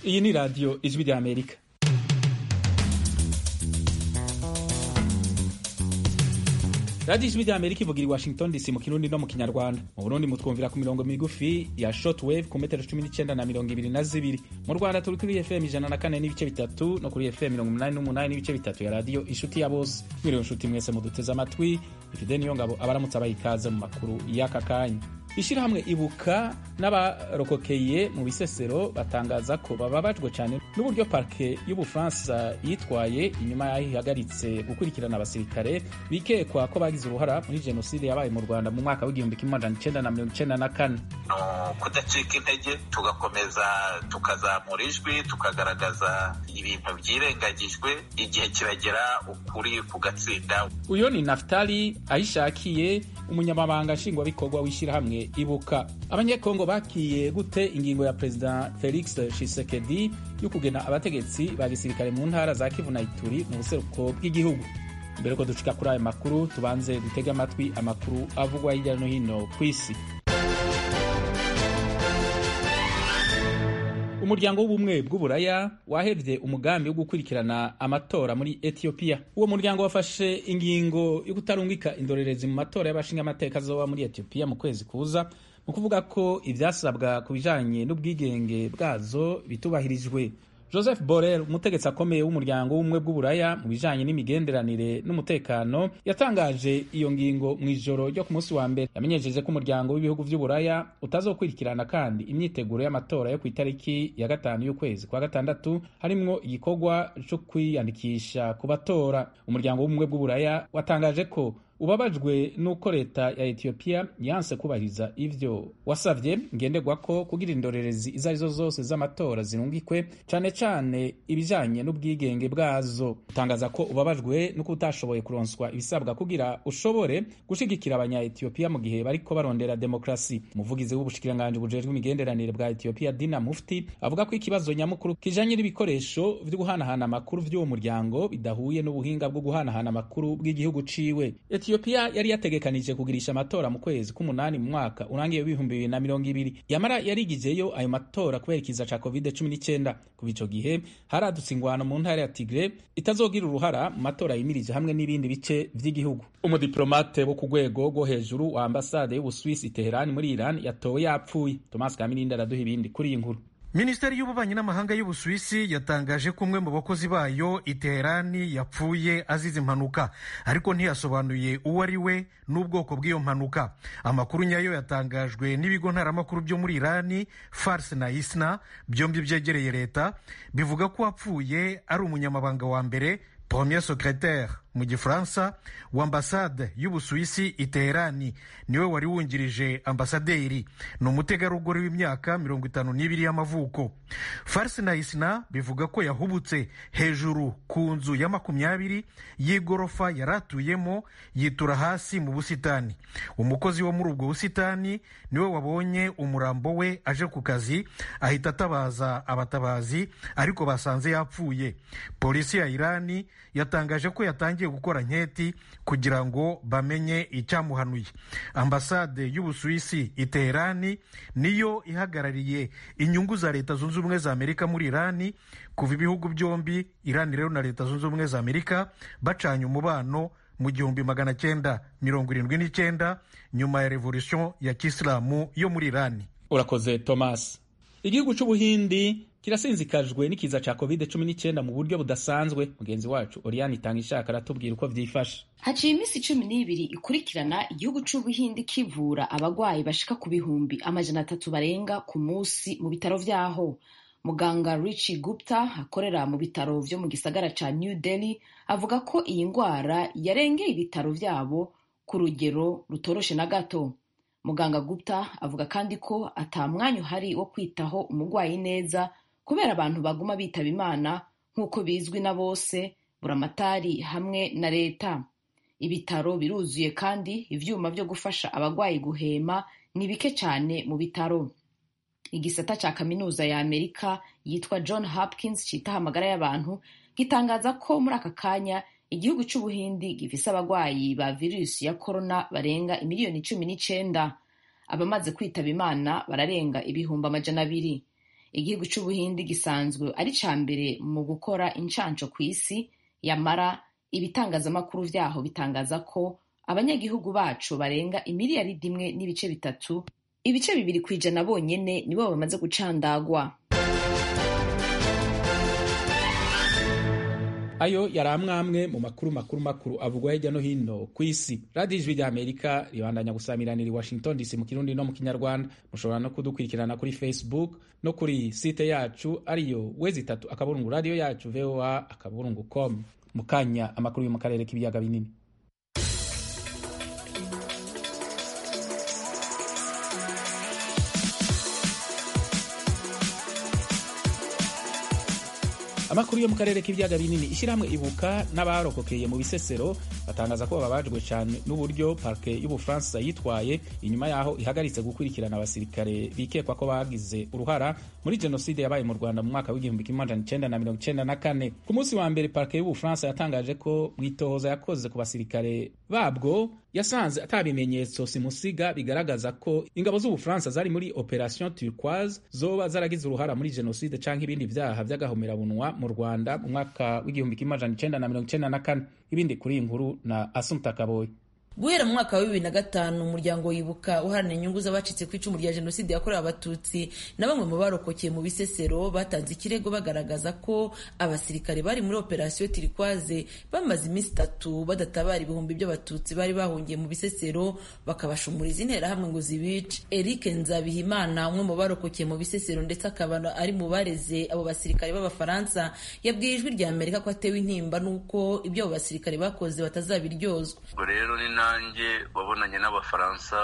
iyi ni radiyo ijwi rya amerika radiyo ijwi rya amerika ivugira i washington dc mu kirundi no mu kinyarwanda mu burundi mutwumvira ku mirongo migufi ya shortwave ku metero cumi n'icyenda na mirongo ibiri na zibiri mu rwanda turi kuri fm ijana na kane n'ibice bitatu no kuri fm mirongo umunani n'umunani n'ibice bitatu ya radiyo inshuti ya bose mwiriwe inshuti mwese muduteze amatwi ifite niyo ngabo abaramutse abaha ikaze mu makuru y'aka kanya ishyirahamwe ibuka n'abarokokeye mu bisesero batangaza ko bababajwe cyane n'uburyo parke y'ubufaransa yitwaye inyuma y'aho ihagaritse gukurikirana abasirikare bikekwa ko bagize uruhara muri jenoside yabaye mu rwanda mu mwaka w'igihumbi kimwe magana icyenda na mirongo icyenda na kane ni ukudacika intege tugakomeza tukazamura ijwi tukagaragaza ibintu byirengagijwe igihe kiragera ukuri kugatsinda uyu ni naftali ayishakiye umunyamabanga nshingwabikorwa w'ishyirahamwe ibuka abanyekongo bakiye gute ingingo ya perezida felix tshisekedi yo kugena abategetsi ba gisirikare mu ntara za kivu na ituri mu buseruko bw'igihugu mbere ko ducika kuri ayo makuru tubanze dutege amatwi amakuru avugwa hirya no hino ku isi umuryango w'ubumwe bw'uburaya wahevye umugambi wo gukurikirana amatora muri etiyopiya uwo muryango wafashe ingingo yo kutarungika indorerezi mu matora y'abashingamateka azoba muri etiyopiya mu kwezi kuza mu kuvuga ko ivyasabwa ku bijanye n'ubwigenge bwazo bitubahirijwe joseph borrell umutegetsi akomeye w'umuryango w'ubumwe bw'uburaya mu bijanye n'imigenderanire n'umutekano yatangaje iyo ngingo mu ijoro ryo ku munsi wa mbere yamenyesheje ko umuryango w'ibihugu vy'uburaya utazokurikirana kandi imyiteguro y'amatora yo ku itariki ya gatanu y'ukwezi kwa gatandatu harimwo igikorwa co kwiyandikisha ku batora umuryango w'ubumwe bw'uburaya watangaje ko ubabajwe n'uko leta ya etiyopiya yanse kubahiriza ivyo wasavye ngenderwa ko kugira indorerezi izo arizo zose z'amatora zirungikwe cane cane ibijanye n'ubwigenge bwazo utangaza ko ubabajwe n'uko utashoboye kuronswa ibisabwa kugira ushobore gushigikira abanya etiyopiya mu gihe bariko barondera demokrasi umuvugizi w'ubushikiranganji bujejwe imigenderanire bwa etiyopiya dina mufti avuga ko ikibazo nyamukuru kijanye n'ibikoresho vyo guhanahana amakuru vy'uwo muryango bidahuye n'ubuhinga bwo guhanahana amakuru bw'igihugu ciwe etiyopiya yari yategekanije kugirisha amatora mu kwezi k'umunani mu mwaka urangiye w'ibihumbi bibiri na mirongo ibiri yamara yarigijeyo ayo matora kubera ikiza ca covid cumi n'icyenda kuva ico gihe haradutse ingwano mu ntara ya tigre itazogira uruhara mu matora yimirije hamwe n'ibindi bice vy'igihugu umudiplomate wo ku rwego rwo hejuru wa ambasade y'ubuswisi teherani muri iran yatowe yapfuye thomas kamirindi araduha ibindi kuri iyi nkuru minisiteri y'ububanyi n'amahanga y'ubusuwisi yatangaje ko umwe mu bakozi bayo i teherani yapfuye azize impanuka ariko ntiyasobanuye uwo ari we n'ubwoko bw'iyo mpanuka amakuru nyayo yatangajwe n'ibigo ntaramakuru byo muri irani farse na isna byombi byegereye leta bivuga ko wapfuye ari umunyamabanga wa mbere premier secretaire mu gifaransa wa ambasade y'ubusuwisi i teherani niwe wari wungirije ambasaderi ni umutegarugori w'imyaka mirongo itanu n'ibiri y'amavuko farisi na isina bivuga ko yahubutse hejuru ku nzu ya makumyabiri y'igorofa yari atuyemo yitura hasi mu busitani umukozi wo muri ubwo busitani niwe wabonye umurambo we aje ku kazi ahita atabaza abatabazi ariko basanze yapfuye polisi ya irani yatangaje ko yatangiye gukora nketi kugira ngo bamenye icyamuhanuye ambasade y'ubusuwisi i teherani niyo ihagarariye inyungu za leta zunze ubumwe za amerika muri irani kuva ibihugu byombi irani rero na leta zunze ubumwe za amerika bacanye umubano mu gihumbi magana cyenda mirongo irindwi n'icyenda nyuma ya revolution ya kisilamu yo muri irani urakoze thomas igihugu c'ubuhindi kirasinzikajwe n'ikiza ca covid cumi n'icyenda mu buryo budasanzwe mugenzi wacu oriane itanga ishaka aratubwira uko vyifashe haciye iminsi cumi n'ibiri ikurikirana igihugu c'ubuhindi kivura abagwayi bashika ku bihumbi amajana atatu barenga ku munsi mu bitaro vyaho muganga richi gupta akorera mu bitaro vyo mu gisagara ca new delhi avuga ko iyi ngwara yarengeye ibitaro vyabo ku rugero rutoroshe na gato muganga gupta avuga kandi ko ata mwanya uhari wo kwitaho umugwayi neza kubera abantu baguma bitaba imana nk'uko bizwi na bose buramatari hamwe na leta ibitaro biruzuye kandi ivyuma vyo gufasha abagwayi guhema ni bike cyane mu bitaro igisata ca kaminuza ya amerika yitwa john hopkins citaho amagara y'abantu gitangaza ko muri aka kanya igihugu c'ubuhindi gifise abagwayi ba virusi ya korona barenga imiliyoni cumi n'icenda abamaze kwitaba imana bararenga ibihumbi amajana abiri igihugu c'ubuhindi gisanzwe ari ca mbere mu gukora incanco ku isi yamara ibitangazamakuru vyaho bitangaza ko abanyagihugu bacu barenga imiliyaridi imwe n'ibice bitatu ibice bibiri ku ijana bonyene nibo bamaze gucandagwa ayo yari amwamwe mu makuru makuru makuru avugwa hirya no hino ku isi radiyo ijwi rya amerika ribandanya gusamiranira i washington dc mu kirundi no mu kinyarwanda mushobora no kudukurikirana kuri facebook no kuri site yacu ariyo wezi itatu akaburungu radiyo yacu voa akaburungu com mu kanya amakuru yo mu karere k'ibiyaga binini amakuru yo mu karere k'ibiyaga binini ishyirahamwe ibuka n'abarokokeye mu bisesero batangaza ko bababajwe cyane n'uburyo parke y'ubufaransa yitwaye inyuma y'aho ihagaritse gukurikirana abasirikare bikekwa ko bagize uruhara muri jenoside yabaye mu rwanda mu mwaka w'igihumbi kimwe amajana icenda na mirongo icenda na kane ku munsi wa mbere parke y'ubufaransa yatangaje ko mu itohoza yakoze ku basirikare babwo yasanze ata bimenyetso simusiga bigaragaza ko ingabo z'ubufaransa zari muri operation turquoise zoba zaragize uruhara muri jenoside canke ibindi vyaha vy'agahomerabunwa mu rwanda mu mwaka w'igihumbi kimwe amajana icenda na mirongo icenda na kane ibindi kuri iyi nkuru na asumta kaboyi guhera mu mwaka wa bibiri na gatanu umuryango wibuka uharanira inyungu z'abacitse ku icumu rya jenoside yakorewe abatutsi na bamwe mu barokokeye mu bisesero batanze ikirego bagaragaza ko abasirikare bari muri operasiyo tirikwaze bamaze iminsi itatu badatabara ibihumbi by'abatutsi bari bahungiye mu bisesero bakabashumuriza interahamwe ngo zibice eric nzabihimana umwe mu barokokeye mu bisesero ndetse akaba ari mu bareze abo basirikare b'abafaransa yabwiye ijwi rya amerika ko atewe intimba n'uko ibyo abo basirikare bakoze batazabiryozwa rero ni nanjye wabonanye n'abafaransa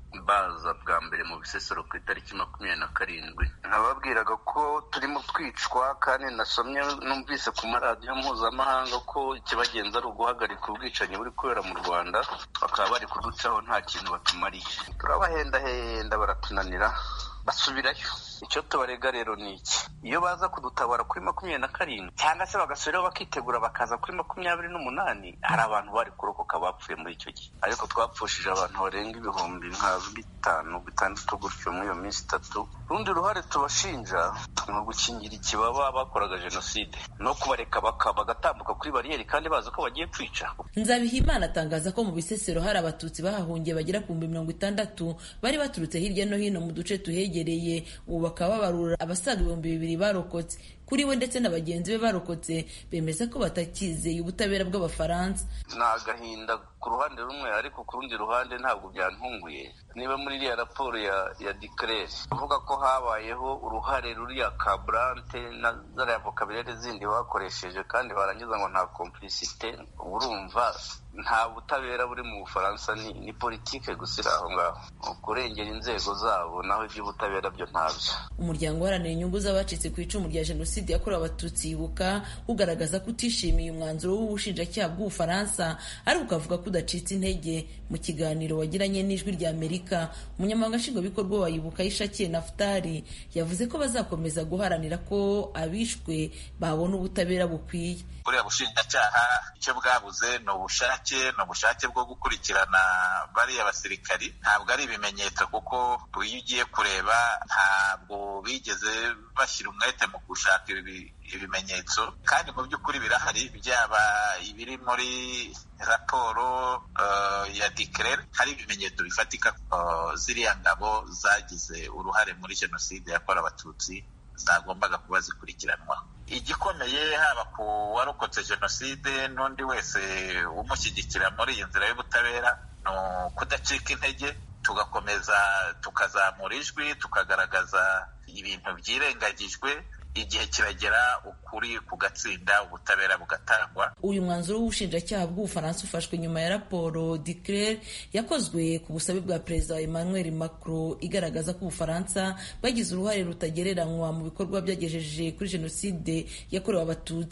baza bwa mbere mu bisesero ku itariki makumyabiri na karindwi nababwiraga ko turimo twicwa kandi nasomye numvise ku maradiyo mpuzamahanga ko ikibagenza ari uguhagarika ubwicanyi buri kubera mu rwanda bakaba bari kuducaho nta kintu batumariye turabahendahenda baratunanira basubirayo icyo tubarega rero ni iki iyo baza kudutabara kuri makumyabiri na karindwi cyangwa se bagasubiraho bakitegura bakaza kuri makumyabiri n'umunani hari abantu bari kurokoka bapfuye muri icyo gihe ariko twapfushije abantu barenga ibihumbi nka bitanu bitandatu gutyo muri iyo minsi itatu urundi ruhare tubashinja ni ugukingira ikibaba bakoraga jenoside no kubareka bagatambuka kuri bariyeri kandi bazi ko bagiye kwica nzabihimana atangaza ko mu bisesero hari abatutsi bahahungiye bagera ku bihumbi mirongo itandatu bari baturutse hirya no hino mu duce tuhegereye ubu bakaba babarura abasaga ibihumbi bibiri barokotse kuri we ndetse na bagenzi be barokotse bemeza ko batakizeye ubutabera bw'abafaransa ni agahinda ku ruhande rumwe ariko ku rundi ruhande ntabwo byantunguye niba muri iriya raporo ya ya dikerere uvuga ko habayeho uruhare ruriya kaburante na zariya vokaburere zindi bakoresheje kandi barangiza ngo nta komplisite urumva nta butabera buri mu bufaransa ni ni politike gusa iri aho ngaho kurengera inzego zabo naho iby'ubutabera byo ntabyo umuryango uharanira inyungu z'abacitse ku icumu rya jenoside yakorewe abatutsi yibuka ugaragaza ko utishimiye umwanzuro w'ubushinjacyaha bw'ubufaransa ariko ukavuga ko udacitse intege mu kiganiro wagiranye n'ijwi rya amerika umunyamabanga nshingwabikorwa wa yibuka yishakiye nafutari yavuze ko bazakomeza guharanira ko abishwe babona ubutabera bukwiye buriya bushinjacyaha icyo bwabuze ni ubushake ni ubushake bwo gukurikirana bariya basirikari ntabwo ari ibimenyetso kuko iyo ugiye kureba ntabwo bigeze bashyira umwete mu gushaka ibimenyetso kandi mu by'ukuri birahari byaba ibiri muri raporo ya dikerere hari ibimenyetso bifatika ziriya ngabo zagize uruhare muri jenoside yakorewe abatutsi zagombaga kuba zikurikiranwa igikomeye haba ku warokotse jenoside n'undi wese umushyigikira muri iyi nzira y'ubutabera ni ukudacika intege tugakomeza tukazamura ijwi tukagaragaza ibintu byirengagijwe igihe kiragera ukuri kugatsinda ubutabera bugatangwa uyu mwanzuro w'ubushinjacyaha bw'ubufaransa ufashwe nyuma ya raporo diclere yakozwe ku busabe bwa perezida emmanuel macron igaragaza ko ubufaransa bwagize uruhare rutagereranywa mu bikorwa byagejeje kuri jenoside yakorewe abatutsi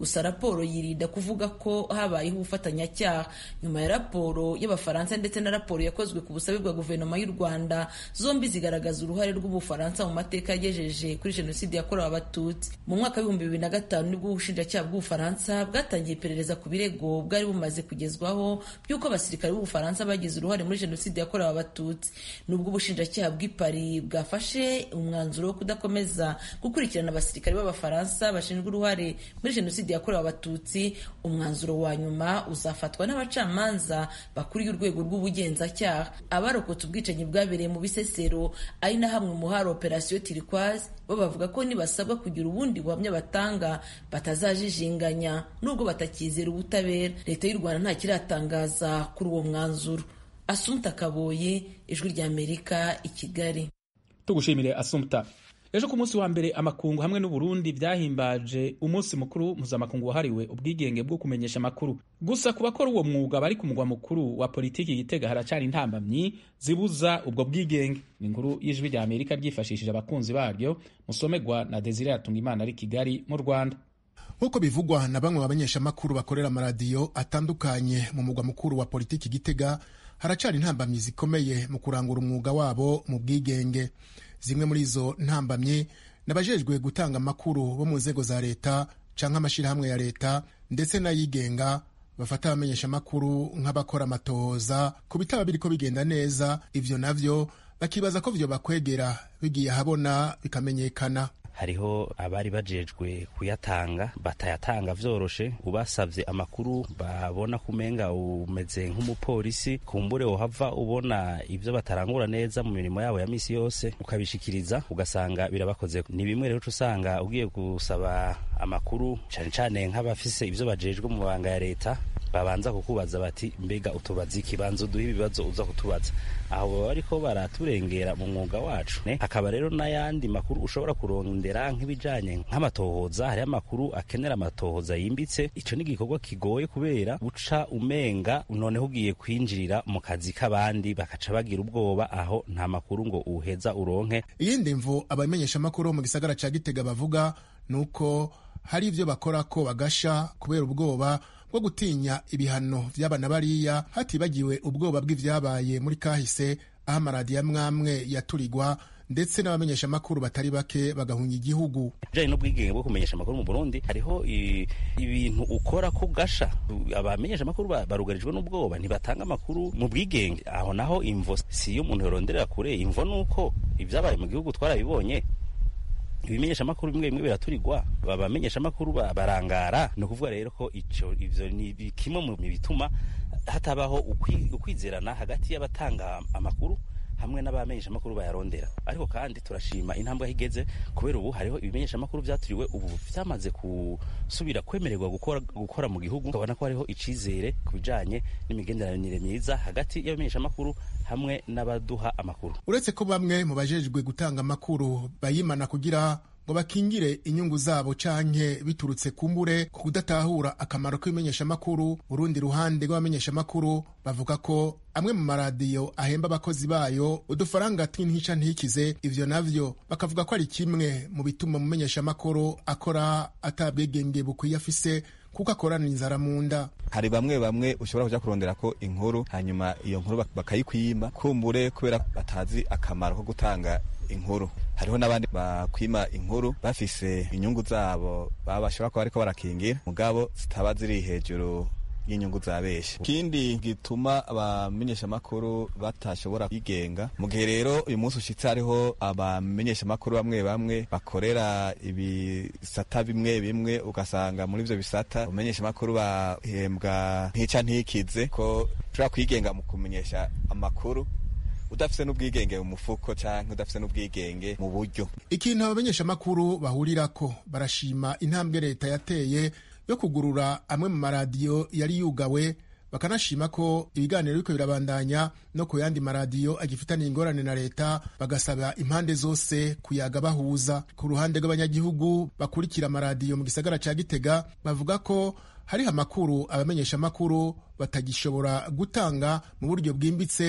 gusa raporo yirinda kuvuga ko habayeho ubufatanyacyaha nyuma ya raporo y'abafaransa ndetse na raporo yakozwe ku busabe bwa guverinoma y'u rwanda zombi zigaragaza uruhare rw'ubufaransa mu mateka yagejeje kuri jenoside yakorewe abatutsi mu mwaka w'ibihumbi bibiri na gatanu nibwo ubushinjacyaha bw'ubufaransa bwatangiye iperereza ku birego bwari bumaze kugezwaho by'uko abasirikare b'ubufaransa bagize uruhare muri jenoside yakorewe abatutsi nubwo ubushinjacyaha bw'i Paris bwafashe umwanzuro wo kudakomeza gukurikirana abasirikare b'abafaransa bashinzwe uruhare muri jenoside yakorewe abatutsi umwanzuro wa nyuma uzafatwa n'abacamanza bakuriye urwego rw'ubugenzacyaha abarokotse ubwicanyi bwabereye mu bisesero ari na hamwe mu hari operasiyo turikwazi bo bavuga ko nibasabwa kugira ubundi buhamya batanga batazajijinganya nubwo batakizera ubutabera leta y'u rwanda nta kiratangaza kuri uwo mwanzuro asumta kaboye ijwi ry'amerika i kigali tugushimire asumta ejo ku munsi wa mbere amakungu hamwe n'uburundi byahimbaje umunsi mukuru mpuzamakungu wahariwe ubwigenge bwo kumenyesha amakuru gusa ku bakora uwo mwuga bari ku mugwa mukuru wa politiki gitega haracyari intambamyi zibuza ubwo bwigenge ni inkuru y'ijwi rya amerika ryifashishije abakunzi baryo musomegwa na desire imana ari kigali mu rwanda nk'uko bivugwa na bamwe mu bamenyeshamakuru bakorera amaradiyo atandukanye mu mugwa mukuru wa politiki gitega haracyari intambamyi zikomeye mu kurangura umwuga wabo mu bwigenge zimwe muri izo ntambamyi n'abajejwe gutanga amakuru bo mu nzego za leta canke amashyirahamwe ya leta ndetse n'ayigenga bafata abamenyeshamakuru nk'abakora amatohoza ku bitaba biriko bigenda neza ivyo navyo bakibaza ko vyo bakwegera bigiye ahabona bikamenyekana hariho abari bajejwe kuyatanga batayatanga vyoroshe ubasavye amakuru babona kumenga umeze nk'umupolisi kumbure wohava ubona ivyo batarangura neza mu mirimo yabo ya misi yose ukabishikiriza ugasanga birabakoze ni bimwe rero usanga ugiye gusaba amakuru cane cane nk'abafise ivyo bajejwe mu banga ya leta babanza kukubaza bati mbega utubaza ikibanza uduha ibibazo uza kutubaza aho baba bariko baraturengera mu mwuga wacu ne hakaba rero n'ayandi makuru ushobora kurondera nk'ibijanye nk'amatohoza hariho amakuru akenera amatohoza yimbitse ico ni igikorwa kigoye kubera uca umenga noneho ugiye kwinjirira mu kazi k'abandi bakaca bagira ubwoba aho nta makuru ngo uheza uronke iyindi mvu abamenyeshamakuru bo mu gisagara ca gitega bavuga ni uko hari ivyo bakora ko bagasha kubera ubwoba bwo gutinya ibihano vy'abana bariya hatibagiwe ubwoba bw'ivyabaye muri kahise aho amaradiyo amwamwe yaturirwa ndetse n'abamenyeshamakuru batari bake bagahunga igihugu bijanye n'ubwigenge bwo kumenyesha amakuru mu burundi hariho ibintu ukora ko gasha abamenyeshamakuru barugarijwe n'ubwoba ntibatanga amakuru mu bwigenge aho naho imvo si iyo umuntu yoronderera kure imvo ni uko ibyabaye mu gihugu twarabibonye ibimenyesha amakuru bimwe bimwe biraturirwa abamenyesha amakuru barangara ni ukuvuga rero ko ico ivyo ni kimwe mu bituma hatabaho ukwizerana hagati y'abatanga amakuru hamwe n'abamenyesha amakuru bayarondera ariko kandi turashima intambwe aho igeze kubera ubu hariho ibimenyesha amakuru vyaturiwe ubu vyamaze gusubira kwemererwa gukora, gukora mu gihugu ukabona ko hariho icizere ku bijanye n'imigenderanire myiza hagati y'abamenyesha amakuru hamwe n'abaduha amakuru uretse ko bamwe mu bajejwe gutanga amakuru bayimana kugira ngo bakingire inyungu zabo canke biturutse kumbure ku kudatahura akamaro k'ibimenyeshamakuru urundi ruhande rw'abamenyeshamakuru bavuga ko amwe mu maradiyo ahemba abakozi bayo udufaranga tw'intica ntikize ivyo navyo bakavuga ko ari kimwe mu bituma umumenyeshamakuru akora atabwegenge bukwiye afise kuko akorana inzara mu nda hari bamwe bamwe ushobora kuja kurondera ko inkuru hanyuma iyo nkuru bakayikwima kumbure kubera batazi akamaro ko gutanga inkuru hariho n'abandi bakwima inkuru bafise inyungu zabo baba bashobora kuba bariko barakingira mugabo zitaba ziri hejuru y'inyungu za benshi ikindi gituma abamenyeshamakuru batashobora kwigenga mu gihe rero uyu munsi ushitse hariho abamenyeshamakuru bamwe bamwe bakorera ibisata bimwe bimwe ugasanga muri ivyo bisata abamenyeshamakuru bahembwa ntica ntikize ko ushobora kwigenga mu kumenyesha amakuru udafise n'ubwigenge mu mufuko canke udafise n'ubwigenge mu buryo ikintu abamenyeshamakuru bahurirako barashima intambwe leta yateye yo kugurura amwe mu maradiyo yari yugawe bakanashima ko ibiganiro biriko birabandanya no ku yandi maradiyo agifitaniye ingorane na leta bagasaba impande zose kuyaga bahuza ku ruhande rw'abanyagihugu bakurikira amaradiyo mu gisagara ca gitega bavuga ko hariho amakuru abamenyeshamakuru batagishobora gutanga mu buryo bwimbitse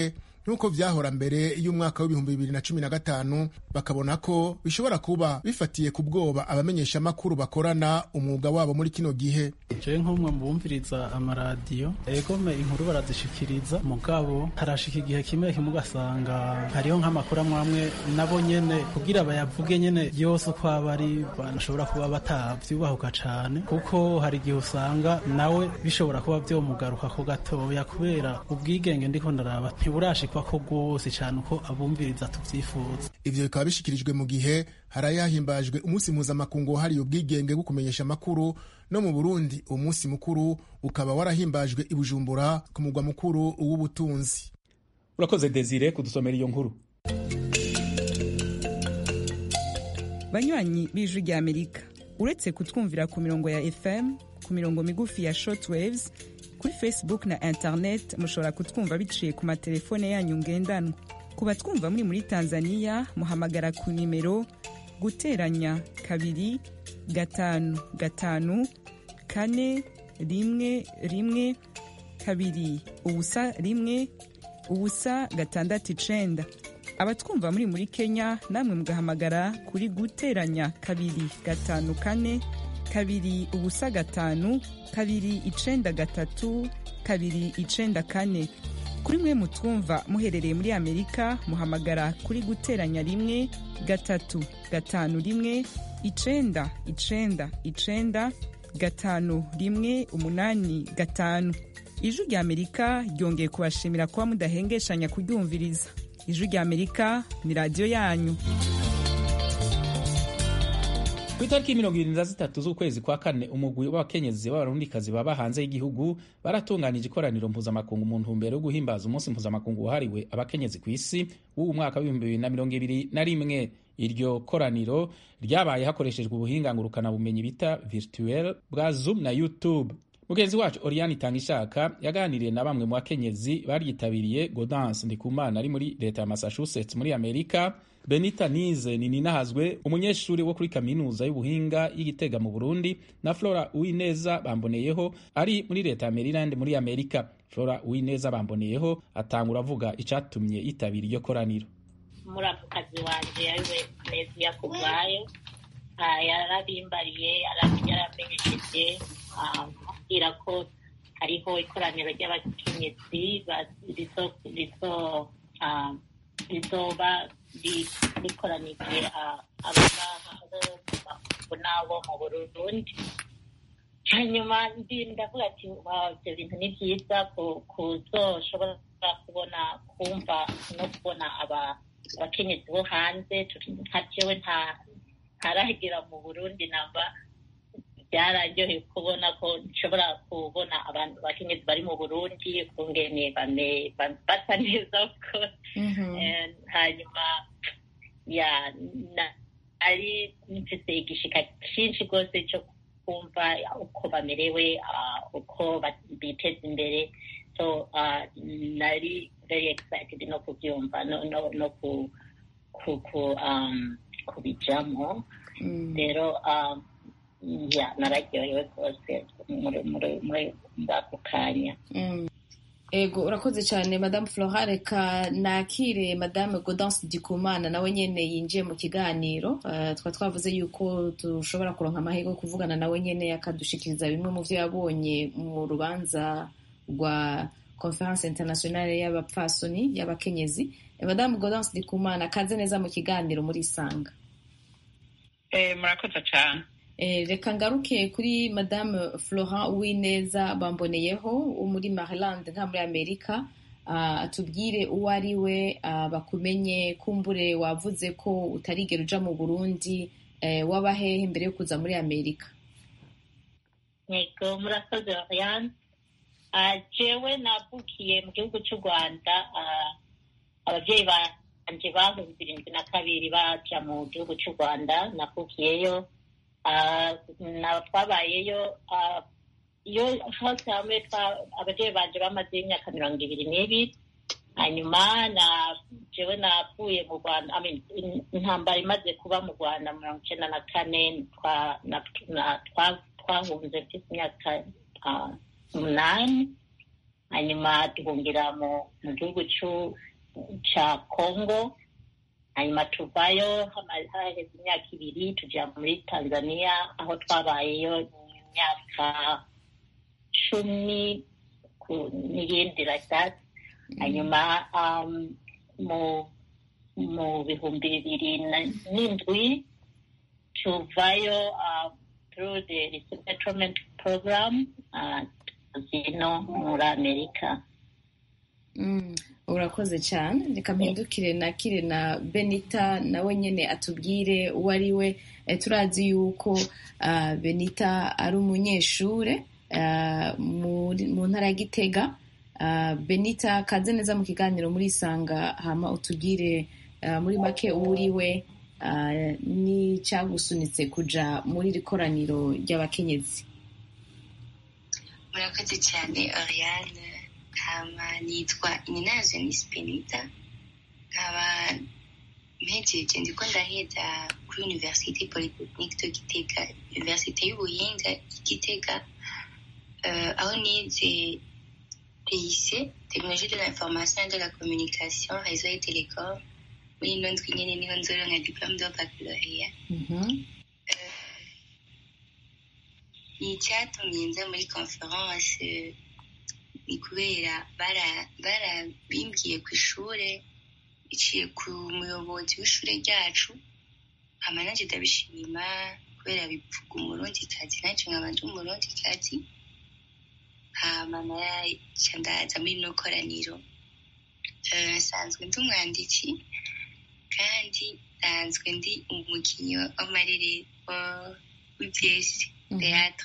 nk'uko vyahora mbere y'umwaka w'ibihumbi bibiri na cumi na gatanu bakabona ko bishobora kuba bifatiye ku bwoba abamenyeshamakuru bakorana umwuga wabo muri kino gihe jewe nk'umwe mu bumviriza amaradiyo egome inkuru barazishikiriza mugabo harashika igihe kimwe kimwe ugasanga hariho nk'amakuru amwe amwe nabo nyene kugira bayavuge nyene yose uko aba ari banashobora kuba batavyubahuka cane kuko hari igihe usanga nawe bishobora kuba vyomugaruka ko gatoya kubera ubwigenge ndiko ndaraba ntiburashikwa ko rwose cane uko abumviriza tuvyifuza ivyo bikaba bishikirijwe mu gihe harayahimbajwe umunsi mpuzamakungu wahariye ubwigenge bwo kumenyesha amakuru no mu burundi uwo munsi mukuru ukaba warahimbajwe i bujumbura ku mugwa mukuru w'ubutunzi urakoze desire kudusomera iyo nkuru banywanyi b'ijwi rya amerika uretse kutwumvira ku mirongo ya fm ku mirongo migufi ya shortwaves kuri facebook na internet mushobora kutwumva biciye ku matelefone yanyu ngendanwa ku batwumva muri muri tanzania muhamagara ku nimero guteranya kabiri gatanu gatanu kane rimwe rimwe kabiri ubusa rimwe ubusa gatandatu icenda abatwumva muri muri kenya namwe mugahamagara kuri guteranya kabiri gatanu kane kabiri ubusa gatanu kabiri icenda gatatu kabiri icenda kane kuri mwe mutwumva muherereye muri amerika muhamagara kuri guteranya rimwe gatatu gatanu rimwe icenda icenda icenda gatanu rimwe umunani gatanu ijwi rya amerika ryongeye kubashimira kuba mudahengeshanya kuryumviriza ijwi rya amerika ni radiyo yanyu ku itariki mirongo irindwi na zitatu z'ukwezi kwa kane umugwi w'abakenyezi b'abarundikazi baba hanze y'igihugu baratunganije ikoraniro mpuzamakungu mu ntumbero yo guhimbaza umunsi mpuzamakungu wahariwe abakenyezi ku isi w'uwu mwaka w'ibihumbi bibiri na mirongo ibiri na rimwe iryo koraniro ryabaye hakoreshejwe ubuhinga ngurukanabumenyi bita virtuel bwa zoom na youtube mugenzi wacu oriane itangishaka yaganiriye na bamwe mu bakenyezi baryitabiriye godance ndikumana ari muri leta ya massachusetts muri amerika benita nize nininahazwe umunyeshuri wo kuri kaminuza y'ubuhinga y'igitega mu burundi na flora uwineza bamboneyeho ari muri leta ya maryland muri amerika flora uwineza bamboneyeho atangura avuga icatumye yitabira iryo koraniro muramukazi wanje ariwe neziya kubwayo yarabimbariye yaramenyesheje ambwira ko hariho ikoraniro ry'abakenyezi rizoba rikoranije n'abo mu burundi hanyuma ndavuga ati ibyo bintu ni byiza kuzoshobora kubona kumva no kubona abakenyezi bo hanze nka jewe ntaragera mu burundi namba byararyoheye kubona ko nshobora kubona abantu bakenyezi bari mu burundi kungene basa neza ko hanyuma ya ari mfise igishika cyinshi rwose cyo kumva uko bamerewe uko biteza imbere so nari very excited no kubyumva no kubijamo rero ya nararyohewe rwose muri ako kanya ego urakoze cyane madamu flora reka nakire madamu godance dikumana nawe nyine yinjiye mu kiganiro twaba twavuze yuko dushobora kuronka amahirwe yo kuvugana nawe nyine akadushikiriza bimwe mu byo yabonye mu rubanza rwa conference internationale y'abapfasoni y'abakenyezi madamu godance dikumana kaze neza mu kiganiro muri isanga murakoze cyane reka ngaruke kuri madame florent uwineza bamboneyeho wo muri maryland nta muri amerika atubwire uwo ari we bakumenye kumbure wavuze ko utarigera uja mu burundi waba hehe mbere yo kuza muri amerika yego murakoze oriane jewe navukiye mu gihugu cy'u rwanda ababyeyi banje bahumbi irindwi na kabiri baja mu gihugu cy'u rwanda navukiyeyo twabayeyo iyo hose hamwe ababyeyi banje bamaze imyaka mirongo ibiri n'ibiri hanyuma na jewe navuye mu rwanda intambara imaze kuba mu rwanda mirongo icyenda na kane twahunze mfite imyaka umunani hanyuma duhungira mu gihugu ca congo hanyuma tuvayo haheze imyaka ibiri tujya muri tanzania aho twabayeyo imyaka cumi n'ibindi like that hanyuma um, mu mu bihumbi bibiri n'indwi tuvayo uh, through the resettlement program uh, zino muri amerika mm. urakoze cyane reka mpindukire nakire na benita nawe nyine atubwire uwo ari we turazi yuko uh, benita ari umunyeshure uh, mu ntara ya gitega uh, benita kaze neza mu kiganiro muri isanga hama utubwire muri make uwo uri we n'icyagusunitse kuja muri iri koraniro ry'abakenyezi murakoze cyane oriane hama nitwa ininazo nisi benita nkaba mpejeje ndiko ndaheza kuri université polytechnique de gitega université y'ubuhinga y'igitega uh, aho nize TIC technologie de l'information et de la communication réseau et télécom muri ino ndwi nyene niho nzoronka diplome de baccalauréat icyatumye nza muri conference ni kubera barabimbwiye ku ishuri iciye ku muyobozi w'ishuri ryacu hama nanjye ndabishima kubera bivuga umurundikazi nanjye nkaba ndi umurundikazi hama naca ndaza muri ino koraniro nsanzwe ndi umwanditsi kandi nsanzwe ndi umukinnyi w'amarere w'ibyesi teatre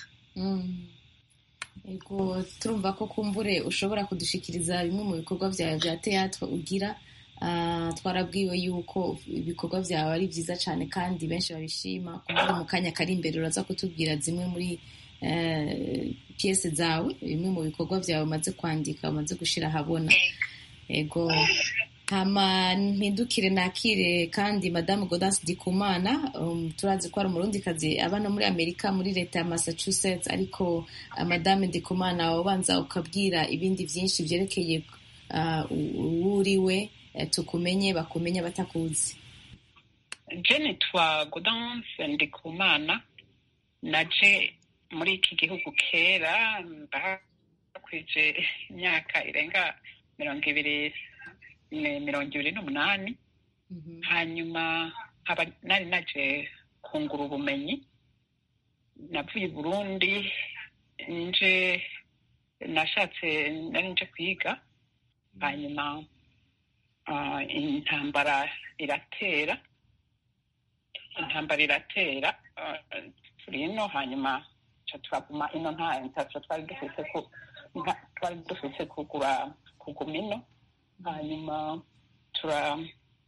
Ego turumva ko kumbure ushobora kudushikiriza bimwe mu bikorwa byawe bya teatre ugira twarabwiwe yuko ibikorwa byawe ari byiza cyane kandi benshi babishima kumbure mu kanya kari imbere uraza kutubwira zimwe muri piyese zawe bimwe mu bikorwa byawe umaze kwandika umaze gushyira ahabona ego hama mpindukire nakire kandi madamu godasi dikumana um, turazi ko ari umurundikazi aba no muri amerika muri leta ya massachusetts ariko uh, madamu dikumana wabanza ukabwira ibindi byinshi byerekeye uwo uri we tukumenye bakumenye batakuzi je nitwa godanse ndikumana naje muri iki gihugu kera ndakwije imyaka irenga mirongo ibiri mirongo ibiri n'umunani hanyuma nkaba nari naje kungura ubumenyi navuye i burundi nje nashatse nari nje kwiga hanyuma intambara iratera intambara iratera turi ino hanyuma turaguma ino nta ntacyo twari dufite twari dufite kugura kuguma ino hanyuma tura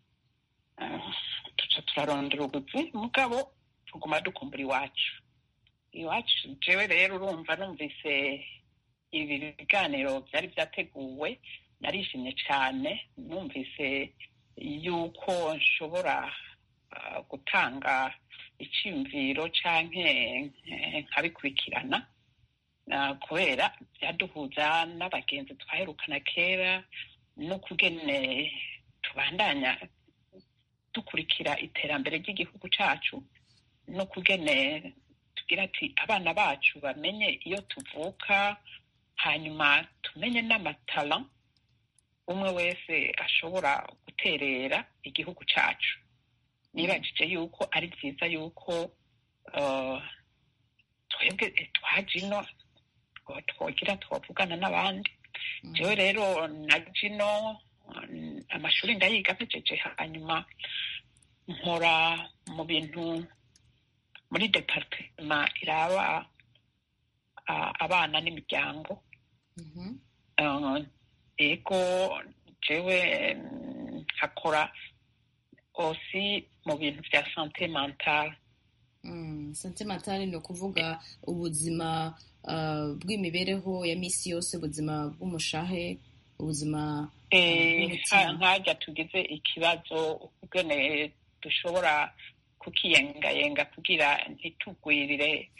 tuca turarondera ubuzi mugabo tuguma dukumbura iwacu iwacu jewe rero urumva numvise ibi biganiro byari byateguwe narishimye cyane numvise yuko nshobora gutanga icyumviro cyangwa nkabikurikirana kubera byaduhuza n'abagenzi twaherukana kera no kugene tubandanya dukurikira iterambere ry'igihugu cyacu no kugene tugira ati abana bacu bamenye iyo tuvuka hanyuma tumenye n'amatara umwe wese ashobora guterera igihugu cyacu nibajije yuko ari byiza yuko twebwe twaje ino twogira twavugana n'abandi jewe rero na jino amashuri ndayiga mpejeje hanyuma nkora mu bintu muri departema iraba abana n'imiryango ego jewe nkakora osi mu bintu bya sante mentale sante mentale ni ukuvuga ubuzima bw'imibereho ya misi yose ubuzima bw'umushahe ubuzima nkajya tugize ikibazo ubwene dushobora kukiyengayenga kugira ntitugwirire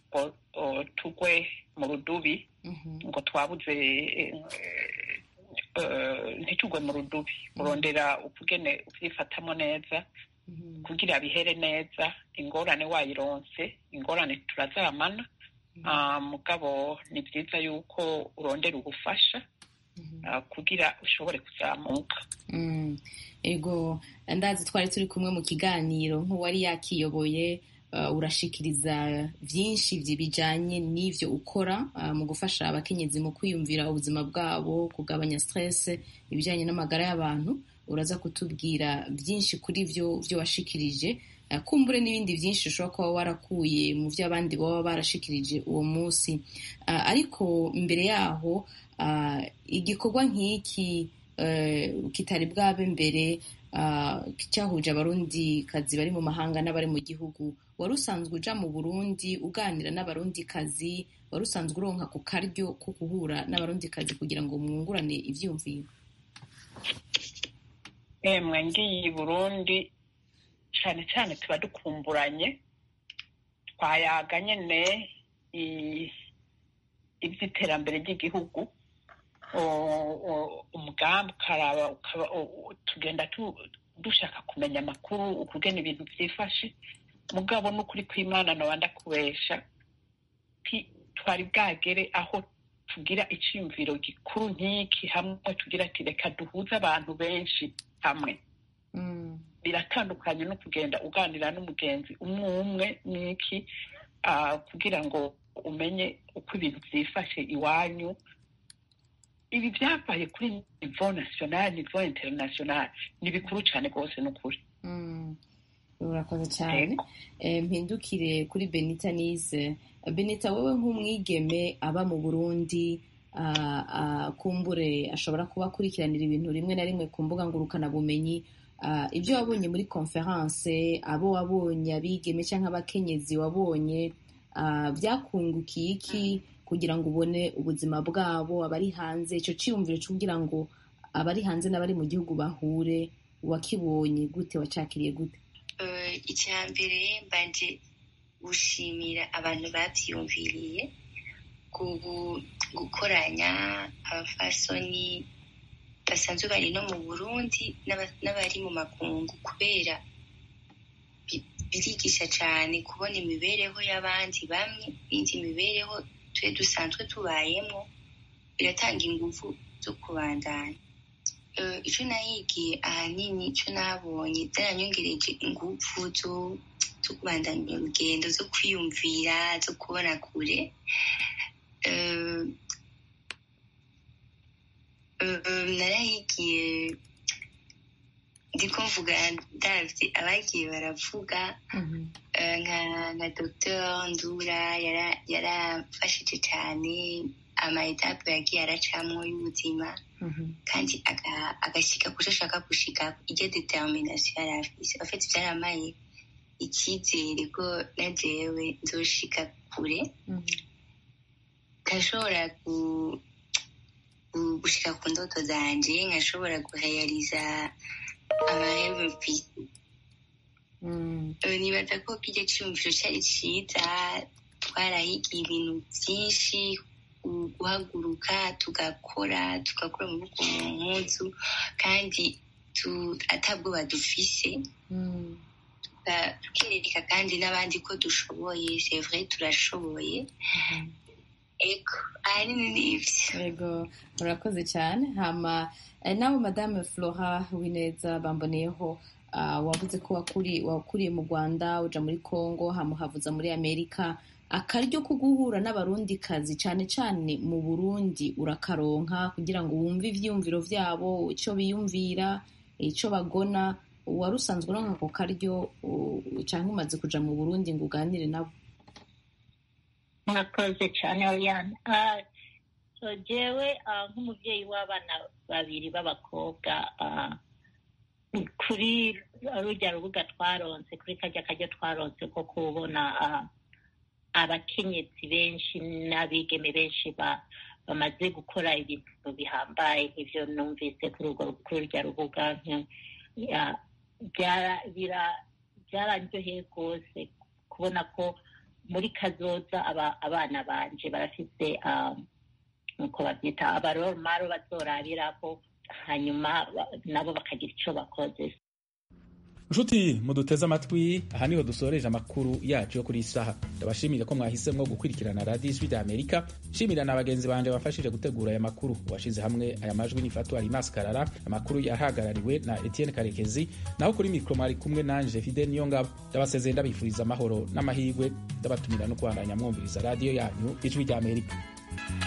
ngo tugwe mu rudubi ngo twabuze ntitugwe mu rudubi urondera ukugene ukyifatamo neza kugira bihere neza ingorane wayironse ingorane turazamana mugabo ni byiza yuko urondera ubufasha kugira ushobore kuzamuka ego ndazi twari turi kumwe mu kiganiro nk'uwari yakiyoboye urashikiriza byinshi bijyanye n'ibyo ukora mu gufasha abakenyezi mu kwiyumvira ubuzima bwabo kugabanya stress ibijyanye n'amagara y'abantu uraza kutubwira byinshi kuri byo byo washikirije kumbure n'ibindi byinshi ushobora kuba warakuye mu byo abandi baba barashikirije uwo munsi ariko mbere yaho igikorwa nk'iki kitari bwabe mbere cyahuje abarundi kazi bari mu mahanga n'abari mu gihugu wari usanzwe uja mu burundi uganira n'abarundi kazi wari usanzwe uronka ku karyo ko guhura n'abarundi kazi kugira ngo mwungurane ivyumviro emwe ngiye i burundi cyane cyane tuba dukumburanye twayaga nyine iby'iterambere ry'igihugu umugambi ukaraba tugenda dushaka kumenya amakuru ukugena ibintu byifashe mugabo n'ukuri kw'imana nawe ndakubesha twari bwagere aho tugira icyumviro gikuru nk'iki hamwe tugira ati reka duhuze abantu benshi hamwe biratandukanye no kugenda uganira n'umugenzi umwe umwe n'iki kugira ngo umenye uko ibintu byifashe iwanyu ibi byabaye kuri nivo nasiyonari nivo interinasiyonari ni bikuru cyane rwose ni ukuri urakoze cyane mpindukire kuri benita nize benita wowe nk'umwigeme aba mu burundi kumbure ashobora kuba akurikiranira ibintu rimwe na rimwe ku mbuga ngurukanabumenyi ibyo wabonye muri konferanse abo wabonye abigeme cyangwa abakenyezi wabonye byakungukiye iki kugira ngo ubone ubuzima bwabo abari hanze icyo cyiyumviro kugira ngo abari hanze n'abari mu gihugu bahure wakibonye gute wacakiriye gute icya mbere mbanje gushimira abantu babyiyumviriye gukoranya abafasoni basanzwe bari no mu burundi n'abari mu makungu kubera birigisha cyane kubona imibereho y'abandi bamwe n'indi mibereho twe dusanzwe tubayemo biratanga ingufu zo kubandanya icyo nahigiye ahanini icyo nabonye byaranyongereje ingufu zo kubandanya urugendo zo kwiyumvira zo kubona kure narahigiye ndiko mvuga ndavye abagiye baravuga nka dr ndura yarafashije cyane amaetape yagiye aracamwo y'ubuzima kandi agashyika kuco ashaka gushika iryo determination yari afise afite byaramaye icyizere ko na jewe nzoshika kure nkashobora gushika ku ndoto zanje nkashobora guhayariza amahembe mfise nibaza ko kirya cyumviro cyari cyiza twarahigiye ibintu byinshi guhaguruka tugakora tugakora amaboko mu mpuzu kandi atabwoba dufise tukereka kandi n'abandi ko dushoboye sevre turashoboye ego ahanini ni ibyo yego murakoze cyane hama nawe madame flora wineza bamboneyeho wavuze ko wakuriye mu rwanda uja muri congo hamuhavuza muri amerika akaryo ko guhura n'abarundikazi cyane cyane mu burundi urakaronka kugira ngo wumve ivyiyumviro vyabo icyo biyumvira icyo bagona wari usanzwe uronka ako karyo cyangwa umaze kuja mu burundi ngo uganire nabo murakoze cyane oriane so jewe nk'umubyeyi w'abana babiri b'abakobwa kuri rujya rubuga twaronse kuri kajya kajya twaronse ko kubona abakenyezi benshi n'abigeme benshi bamaze gukora ibintu bihambaye nk'ibyo numvise kuri urwo rubuga byararyoheye rwose kubona ko muri kazoza abana banje barafite nuko babyita abaromaro bazorabirako hanyuma nabo bakagira icyo bakoze nshuti muduteze amatwi aha niho dusoreje amakuru yacu yo kuri isaha ndabashimire ko mwahisemo gukurikirana radiyo ijwi rya amerika nshimira na bagenzi banjye bafashije gutegura aya makuru washyize hamwe aya majwi n'ifatu arimas karara amakuru yahagarariwe na etienne karekezi naho kuri mikoro mwari kumwe nanje fide niyo ngabo ndabasezeye ndabifuriza amahoro n'amahirwe ndabatumira no kubandanya mwumviriza radiyo yanyu ijwi rya amerika